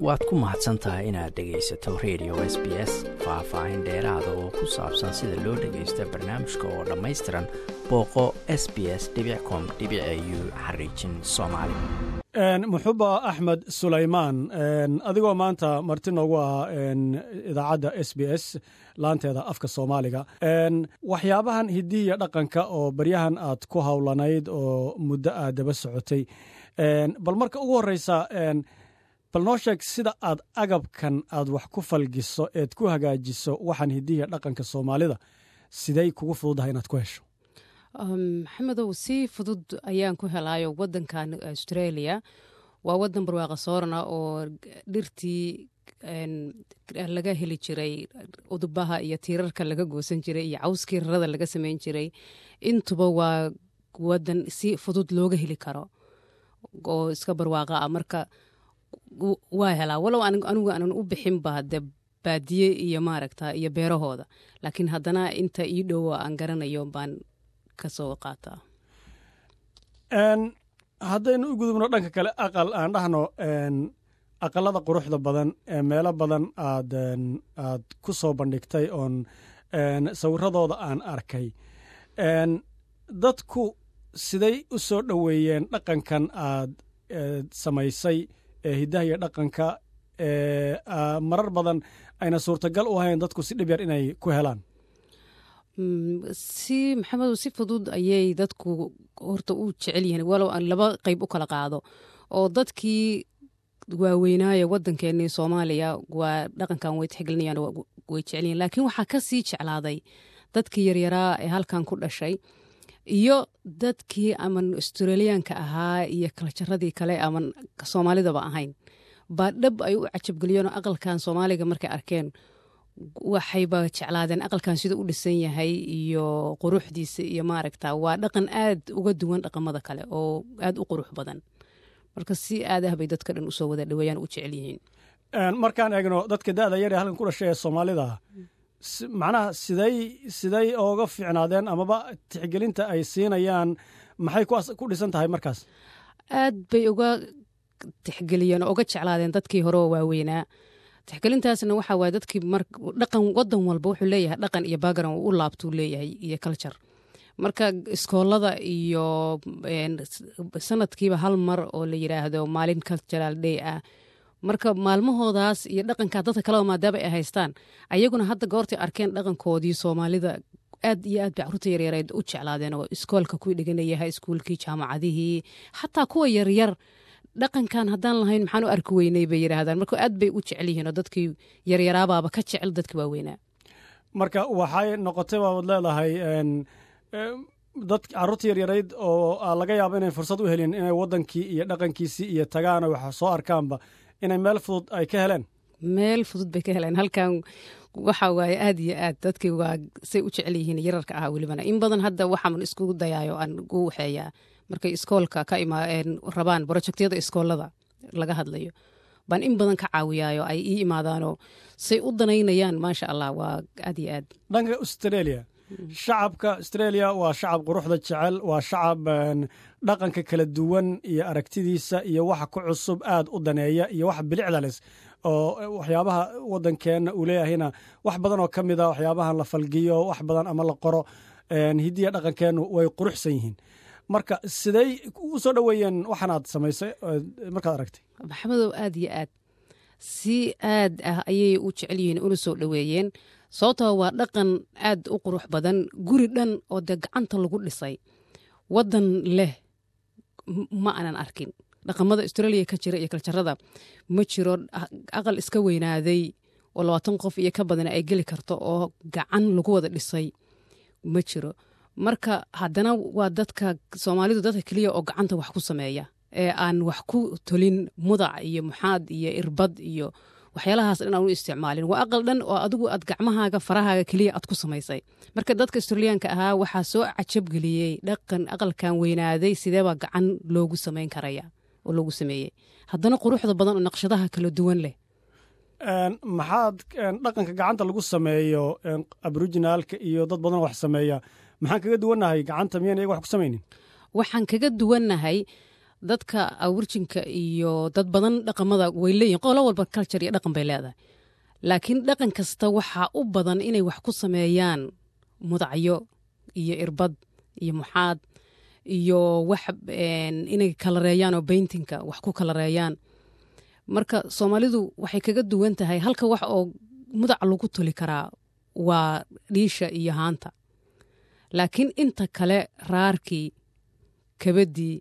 waad ku mahadsan tahay inaad dhegaysato radio s b s faah-faahin dheeraada oo ku saabsan sida loo dhagaysta barnaamijka oo dhammaystiran booqo s b s com u xariijin soomaali muxuba axmed sulaymaan adigoo maanta marti noogu ah idaacadda s b s laanteeda afka soomaaliga waxyaabahan hidihiya dhaqanka oo baryahan aad ku howlanayd oo muddo aad daba socotay bal marka ugu horeysa bal noo sheeg sida aad agabkan aad wax ku falgiso eed ku hagaajiso waxaan hidihiya dhaqanka soomaalida siday kugu fududahay inaad ku hesho maxamedow si fudud ayaan ku helaayo wadankan australia waa wadan barwaaqa soorana oo dhirtii laga heli jiray udubaha iyo tiirarka laga goosan jiray iyo cawskii rarada laga sameyn jiray intuba waa wadan si fudud looga heli karo oo iska barwaaqa ah marka waa helaa walow anigu aanan u bixinba de baadiye iyo maaragta iyo beerahooda laakiin haddana inta ii dhowa aan garanayo baan kasoo qaataa haddaynu u gudubno dhanka kale aqal aan dhahno aqalada quruxda badan ee meelo badan aad aad ku soo bandhigtay oon sawiradooda aan arkay dadku siday u soo dhoweeyeen dhaqankan aad samaysay ee hiddaha iyo dhaqanka marar badan ayna suurtagal u ahayn dadku si dhib yar inay ku helaan si maxamedow si fudud ayay dadku horta u jecel yihiin walow aan laba qayb u kala qaado oo dadkii waaweynaayo wadankeenii soomaaliya waa dhaqankan way tixgelinayaan way jecel yihin laakiin waxaa ka sii jeclaaday dadkii yaryaraa ee halkan ku dhashay iyo dadkii aman australiyaanka ahaa iyo kaljaradii kale aman soomaalidaba ahayn baa dhab ay u cajabgeliyeen oo aqalkan soomaaliga markay arkeen waxayba jeclaadeen aqalkan sida u dhisan yahay iyo quruxdiisa iyo maaragta waa dhaqan aad uga duwan dhaqamada kale oo aad u qurux badan marka si aadah bay dadka dhan usoo wada dhaweeyaan u jecel yihiin markaan eegno dadka da'da yar ee halkan ku dhashay ee soomaalida macnaha siday siday ooga fiicnaadeen amaba tixgelinta ay siinayaan maxay ku dhisan tahay markaas aad bay uga tixgeliyeen oo uga jeclaadeen dadkii hore oo waaweynaa tixgelintaasna waxaa waay dadkii dhaqan wadan walba wuxuu leeyahay dhaqan iyo background u laabtuu leeyahay iyo culture marka iskoolada iyo sanadkiiba hal mar oo la yidhaahdo maalin cultural day ah marka maalmahoodaas iyo dhaqankaa dadka kaleba maadaama ay haystaan ayaguna hadda goortay arkeen dhaqankoodii soomaalida aad iyo aad bay caruurta yaryareed u jeclaadeen oo iskoolka kuwii dhiganayahay iskuulkii jaamacadihii xataa kuwa yaryar dhaqankan haddaan lahayn maxaan u arki weynay bay yidhaahdaan marka aad bay u jecel yihiin oo dadkii yaryaraabaaba ka jecel dadka waaweynaa marka waxay noqotay baabad leedahay dad caruurta yaryarayd oo laga yaabo inay fursad u helin inay wadankii iyo dhaqankiisii iyo tagaan wax soo arkaanba inay meel fudud ay ka heleen meel fudud bay ka heleen halkan waxa waaye aad iyo aad dadkii waa say u jecel yihiin yararka ahaa welibana in badan hadda waxaan isku dayaayo aan ugu waxeeyaa markay iskoolka ka rabaan brojectyada iskoolada laga hadlayo baan in badan ka caawiyaayo ay ii imaadaanoo say u danaynayaan maasha allah waa aad iyo aad dhanka australia shacabka australia waa shacab quruxda jecel waa shacab dhaqanka kala duwan iyo aragtidiisa iyo waxa ku cusub aad u daneeya iyo wax bilicda les oo waxyaabaha wadankeenna uu leeyahayna wax badan oo ka mida waxyaabahan la falgiyo wax badan ama la qoro hidiya dhaqankeennu way quruxsan yihiin marka siday u soo dhoweeyeen waxaanaad samaysay markaad aragtay maxamedow aad iyo aad si aad ah ayay u jecel yihiin una soo dhoweeyeen sababtoo waa dhaqan aad u qurux badan guri dhan oo dee gacanta lagu dhisay wadan leh ma aanan arkin dhaqamada australia ka jira iyo kaljarada ma jiro aqal iska weynaaday oo labaatan qof iyo ka badan ay geli karto oo gacan lagu wada dhisay ma jiro marka haddana waa dadka soomaalidu dadka keliya oo gacanta wax ku sameeya ee aan wax ku tolin mudac iyo muxaad iyo irbad iyo waxyaalahaas dhan aan u isticmaalin waa aqal dhan oo adigu aad gacmahaaga farahaaga keliya aad ku samaysay marka dadka australiyaanka ahaa waxaa soo cajabgeliyey dhaqan aqalkan weynaaday sideebaa gacan loogu samayn karaya oo loogu sameeyey haddana quruxda badan oo naqshadaha kala duwan leh maxaad dhaqanka gacanta lagu sameeyo aboriginaalka iyo dad badan wax sameeya maxaan kaga duwannahay gacanta miyan iyaga wax ku samaynin waxaan kaga duwannahay dadka awirjinka iyo dad badan dhaqamada way leeyihin qolo walba culture iyo dhaqan bay leedahay laakiin dhaqan kasta waxaa u badan inay wax ku sameeyaan mudacyo iyo irbad iyo muxaad iyo wax inay kalareeyaan oo bayntinka wax ku kalareeyaan marka soomaalidu waxay kaga duwan tahay halka wax oo mudac lagu tuli karaa waa dhiisha iyo haanta laakiin inta kale raarkii kabadii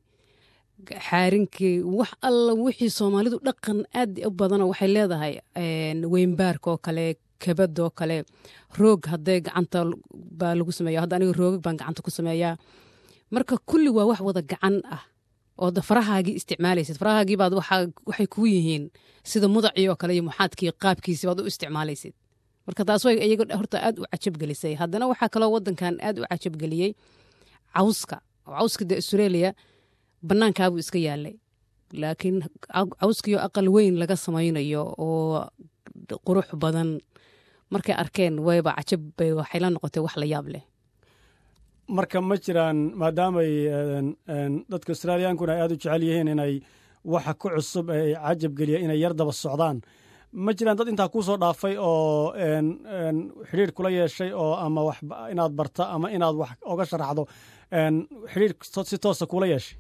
xaarinkii wax alla wixii soomaalidu dhaqan aad u badanoo waxay leedahay weynbaarka oo kale kabadoo kale roog hadday gacanta baa lagu sameeya hadda aniga roogag baan gacanta ku sameeyaa marka kulli waa wax wada gacan ah oo farahaagii isticmaalaysid farahaagii baad waxay kuu yihiin sida mudacii oo kale iyo muxaadkii qaabkiisi baad u isticmaalaysid marka taas way iyaga horta aad u cajabgelisay haddana waxaa kaloo wadankan aad u cajabgeliyey cawska oo cawska de australia bannaankaabuu iska yaalay laakiin cawskiio aqal weyn laga samaynayo oo qurux badan markay arkeen wayba cajab bay waxay la noqotay wax la yaab leh marka ma jiraan maadaamay dadka australiyankuna ay aad u jecel yihiin inay waxa ku cusub ee cajab geliya inay yar daba socdaan ma jiraan dad intaa kuu soo dhaafay oo xidhiir kula yeeshay oo ama wax inaad barta ama inaad wax oga sharaxdo xidhiir si toosa kula yeeshay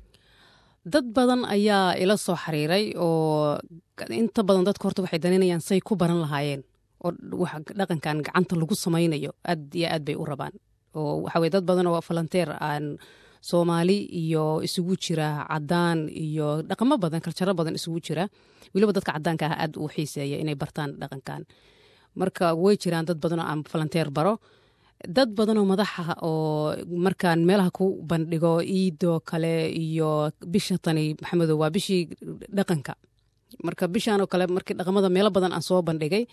dad badan ayaa ila soo xiriiray oo inta badan dadka horta waxay daneynayaan say ku baran lahaayeen oo dhaqankan gacanta lagu samaynayo aad iyo aad bay u rabaan oo waxa weye dad badan oo falanteer aan soomaali iyo isugu jira cadaan iyo dhaqamo badan kaljaro badan isugu jira weliba dadka cadaanka ah aad uu xiiseeya inay bartaan dhaqankan marka way jiraan dad badanoo aan falanteer baro dad badanoo madaxa oo markaan meelaha ku bandhigo iidoo kale iyo bisha tani maxamedo waa bishii dhaqanka marka bishanoo kale markii dhaqamada meelo badan aan soo bandhigay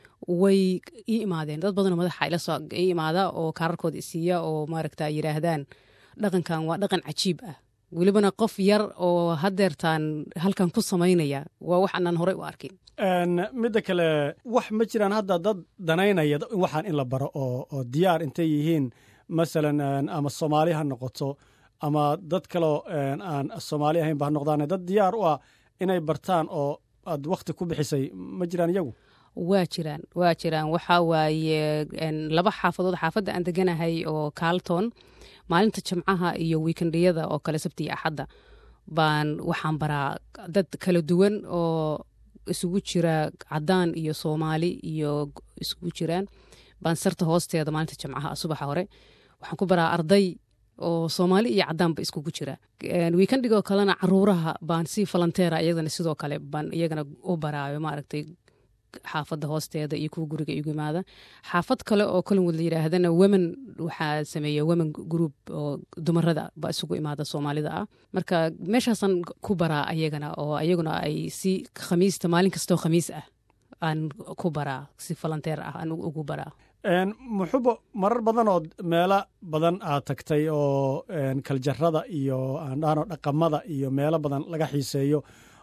way ii imaadeen dad badanoo madaxa ilasoo ii imaada oo kaararkooda isiiya oo maaragta yidhaahdaan dhaqankan waa dhaqan cajiib ah welibana qof yar oo hadeertaan halkan ku samaynaya waa wax aanaan horey u arkin midda kale wax ma jiraan hadda dad danaynaya waxaan in la baro oo diyaar intay yihiin masalan ama soomaali ha noqoto ama dad kaleo aan soomaali ahayn ba ha noqdaan dad diyaar u ah inay bartaan oo aad wakhti ku bixisay ma jiraan iyagu waa jiraan waa jiraan waxaa waaye laba xaafadood xaafadda aan deganahay oo kaalton maalinta jimcaha iyo wiikendiyada oo kale sabti iyo axadda baan waxaan baraa dad kala duwan oo isugu jira cadaan iyo soomaali iyo isugu jiraan baan sarta hoosteeda maalinta jimcaha subaxa hore waxaan ku baraa arday oo soomaali iyo cadaanba iskugu jira wiikendigoo kalena caruuraha baan si falanteera iyadana sidoo kale baan iyagana u baraayo maaragtay xaafadda hoosteeda iyo kuwa guriga igu imaada xaafad kale oo collingwood la yidhaahdana wemen waxaa sameeya wemen group oo dumarada ba isugu imaada soomaalida ah marka meeshaasaan ku baraa ayagana oo ayaguna ay si khamiista maalin kastoo khamiis ah aan ku baraa si falanteer ah aan ugu baraa muxubo marar badan oo meelo badan aad tagtay oo kaljarada iyo aandhaano dhaqamada iyo meelo badan laga xiiseeyo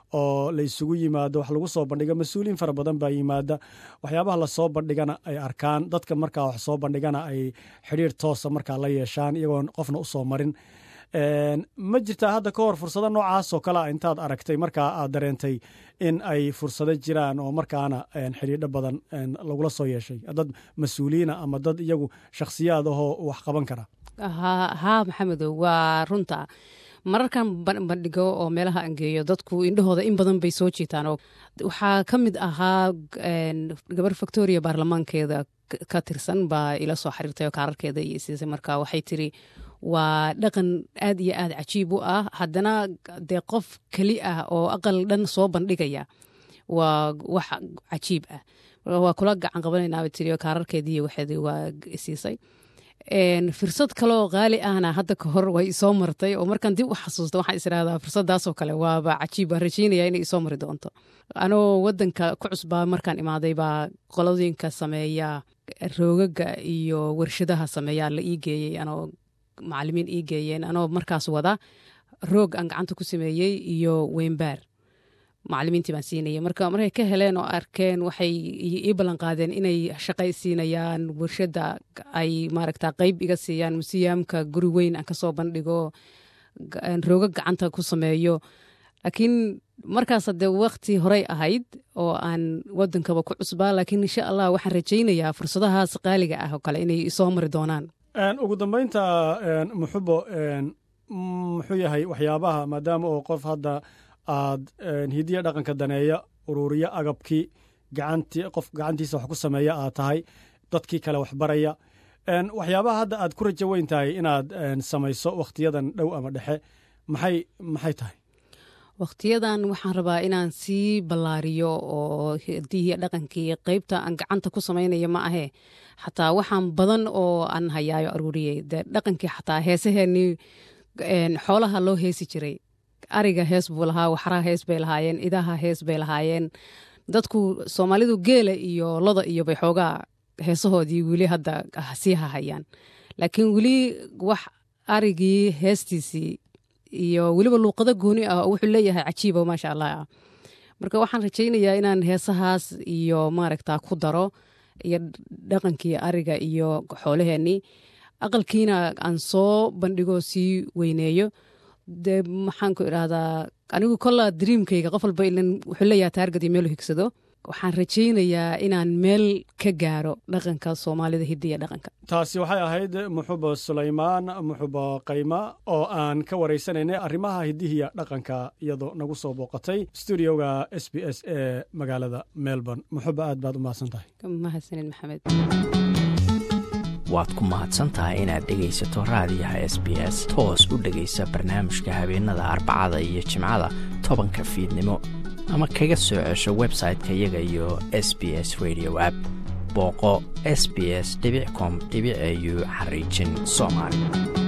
oo la isugu yimaado wax lagu soo bandhiga mas-uuliyiin fara badan baa yimaada waxyaabaha lasoo bandhigana ay arkaan dadka markaa wax soo bandhigana ay xidhiir toosa markaa la yeeshaan iyagoon qofna usoo marin ma jirtaa hadda ka hor fursado noocaasoo kalea intaad aragtay markaa aad dareentay in ay fursado jiraan oo markaana xidhiidho badan lagula soo yeeshay dad mas-uuliyiina ama dad iyagu shakhsiyaad ahoo wax qaban kara haa maxamedow waa runta mararkan bandhigo oo meelaha angeeyo dadku indhahooda in badan bay soo jiitaan oo waxaa ka mid ahaa gabar victoria baarlamaankeeda ka tirsan baa ila soo xiriirtay oo kaararkeeda iyo siisay marka waxay tiri waa dhaqan aad iyo aad cajiib u ah haddana dee qof keli ah oo aqal dhan soo bandhigaya waa wax cajiib ah waa kula gacan qabanaynaaba tiri oo kaararkeediiyo waxeedii waa siisay fursad kaleoo qaali ahna hadda ka hor way isoo martay oo markaan dib u xasuusta waxaan israhdaa fursadaasoo kale waaba cajiib waan rajeynaya inay isoo mari doonto anoo wadanka ku cusbaa markaan imaaday baa qoladooyinka sameeya roogaga iyo warshadaha sameeyaa la ii geeyey anoo macalimiin ii geeyeen anoo markaas wada roog aan gacanta ku sameeyey iyo weynbaar macalimiintii baan siinayay marka markay ka heleen oo arkeen waxay ii ballan qaadeen inay shaqay siinayaan warshadda ay maaragta qeyb iga siiyaan musiyaamka guri weyn aan kasoo bandhigo rooga gacanta ku sameeyo laakiin markaas dee wakti horey ahayd oo aan wadankaba ku cusbaa laakiin insha allah waxaan rajaynayaa fursadahaas qaaliga ah oo kale inay isoo mari doonaan ugu dambeynta muxubo muxuu yahay waxyaabaha maadaama oo qof hadda aad hidiya dhaqanka daneeya ururiya agabkii gacantii qof gacantiisa wax ku sameeya aad tahay dadkii kale wax baraya waxyaabaha hadda aad ku rajo weyn tahay inaad samayso wakhtiyadan dhow ama dhexe maxay maxay tahay wakhtiyadan waxaan rabaa inaan sii ballaariyo oo hidihii dhaqankii qeybta aan gacanta ku samaynaya ma ahee xataa waxaan badan oo aan hayaayo aruuriyey dee dhaqankii xataa heesaheenii xoolaha loo heesi jiray ariga hees buu lahaa waxraha hees bay lahaayeen idaha hees bay lahaayeen dadku soomaalidu geela iyo loda iyo bay xoogaa heesahoodii weli hadda sii hahayaan laakiin weli wax arigii heestiisii iyo weliba luuqado gooni ah oo wuxuu leeyahay cajiibo maasha allah ah marka waxaan rajaynayaa inaan heesahaas iyo maaragta ku daro iyo dhaqankii ariga iyo xoolaheenii aqalkiina aan soo bandhigo sii weyneeyo dee maxaan ku idhaahdaa anigu kolla dreamkayga qof walba ilan wuxuu leeyahay taargad iyo meelu higsado waxaan rajaynayaa inaan meel ka gaaro dhaqanka soomaalida hidiya dhaqanka taasi waxay ahayd muxubo sulaymaan muxubo qayma oo aan ka waraysanaynay arrimaha hidihiya dhaqanka iyadoo nagu soo booqatay stuudioga s b s ee magaalada melbourne muxubo aad baad u mahadsan tahay mahadsanid maxamed waad ku mahadsan tahay inaad dhegaysato raadiyaha s b s toos u dhegaysa barnaamijka habeenada arbacada iyo jimcada tobanka fiidnimo ama kaga soo cesho website-ka iyaga iyo s b s radio app booqo s b s com au xariijin soomaali